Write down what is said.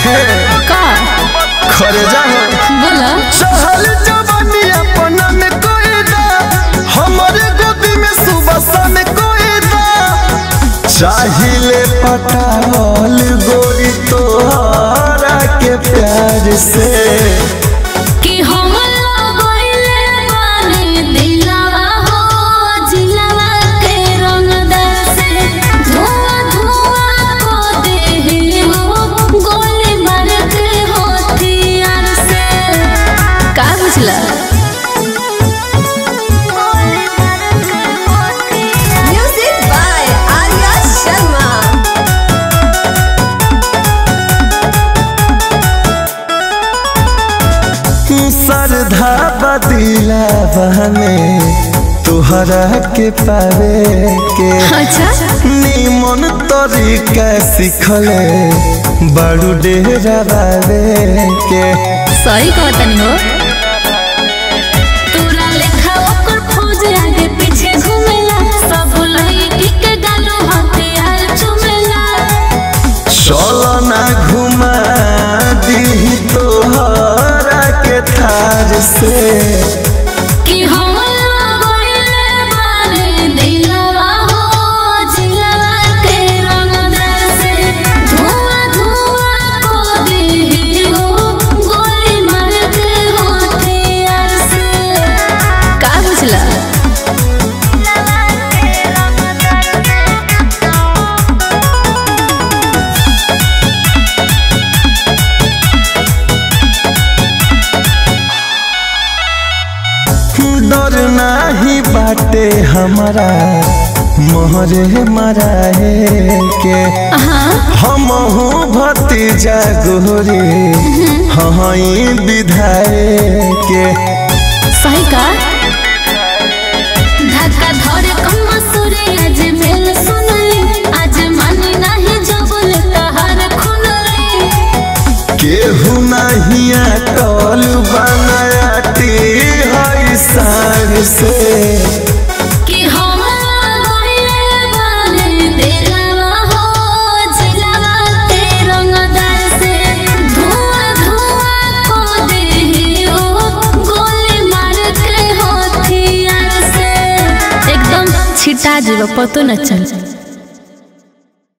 हे का खरे जा हो बोला चहल जवानी अपना में कोई दा हमारे गोदी में सुबह शाम कोई दा चाहिले पटावल गोरी तोहरा के प्यार से कि हम लगइले बानी दिलवा हो जिलवा के रंगदार से धुआं धुआं को देहि हो गोली मार के होतियार से का बुझला Music by Arya Sharma. श्रद्धा बदिला में तोहरा के पावे के अच्छा निमन तरीका सिखले बड़ू डेरा बावे के सही कहतनी हो तोरा लेखा ओकर खोज आगे पीछे घूमेला सब लड़की के गालो हथियार चुमेला चलो ना घुमा दी तोहरा के थार से कि हम लगइले बानी दिलवा हो जिलवा के रंगदार से धुआं धुआं को देहि हो गोली मार के होतियार से का बुझला डर नाही बाटे हमारा मोहरे मराए के हाँ हम भतीजा गोरे हई विधायक के सही का धक्का धरे कम्मा सुरे आज मेल सुनली आज मानी नहीं जबल तहार खुनली केहू नहीं अटल बनाती है सार से कि हम लगइले बानी दिलवा हो जिलवा के रंगदार से धुआं धुआं को देहि हो गोली मार के होतियार से एकदम छिटा जीव पतो न चल